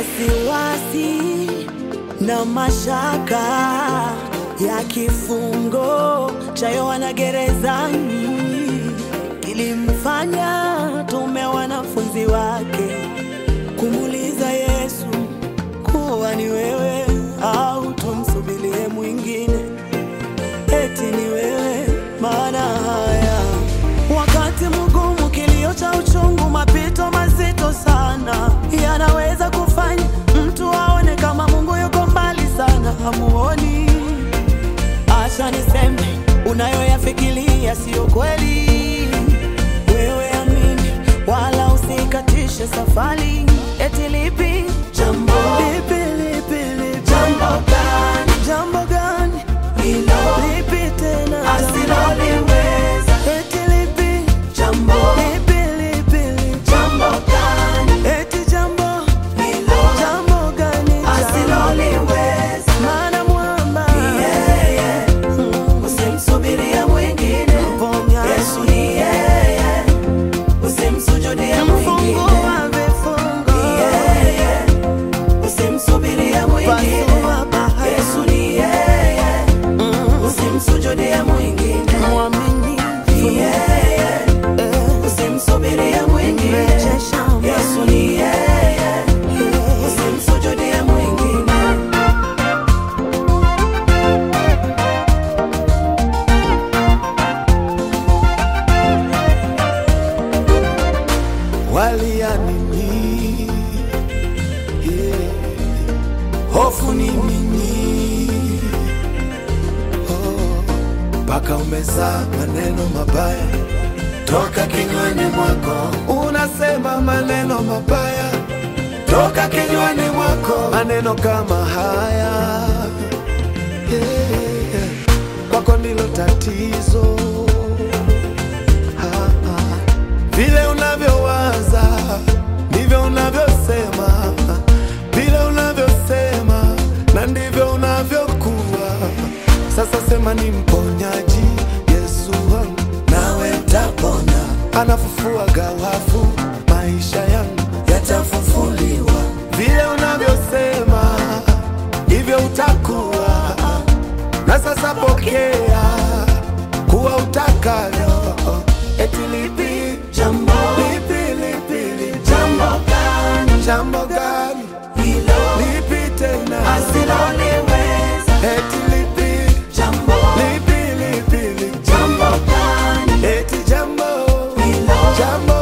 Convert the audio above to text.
wasiwasi na mashaka ya kifungo cha Yohana gerezani ilimfanya tume wanafunzi wake kumuuliza Yesu kuwa ni wewe au tumsubirie mwingine, eti ni wewe. Maana haya wakati mgumu, kilio cha uchungu, mapito mazito sana yanaweza kufanya mtu aone kama Mungu yuko mbali sana, hamuoni. Acha niseme unayoyafikiria siyo kweli. Wewe amini, wala usikatishe safari. Eti lipi jambo lipi lipi lipi Jambo gani jambo gani hilo lipi tena asiloliweza? eti lipi Jambo lipi lipi lipi jambo gani eti jambo hilo jambo gani jambo asiloliweza? maana mwamba Yeye Mm, usimsubirie mwingine, mponya Yesu ni yeye, usimsujudie mwingine. mfungua vifungo Yeye usimsubirie mwingine, pasua bahari Yesu ni yeye, Mm, usimsujudie mwingine. mwaminifu Yeye eh, usimsubirie mwingine, mrejesha Yesu ni yeye, usimsujudie mwingine. waliamini yeah. hofu ni nini mpaka umezaa maneno mabaya toka kinywani mwako unasema maneno mabaya toka kinywani mwako maneno kama haya yeah. kwako ndilo tatizo Ha, ha. Vile unavyowaza ndivyo unavyosema, vile unavyosema na ndivyo unavyokuwa. Sasa sema ni mponyaji Yesu wangu, nawe utapona. Anafufua gawafu, maisha yangu yatafufuliwa. Vile unavyosema ndivyo utakuwa, na sasa pokea kuwa utakalo. Eti lipi Jambo lipi lipi lipi jambo gani jambo gani hilo lipi tena asiloliweza? eti lipi Jambo lipi lipi lipi jambo gani eti jambo hilo jambo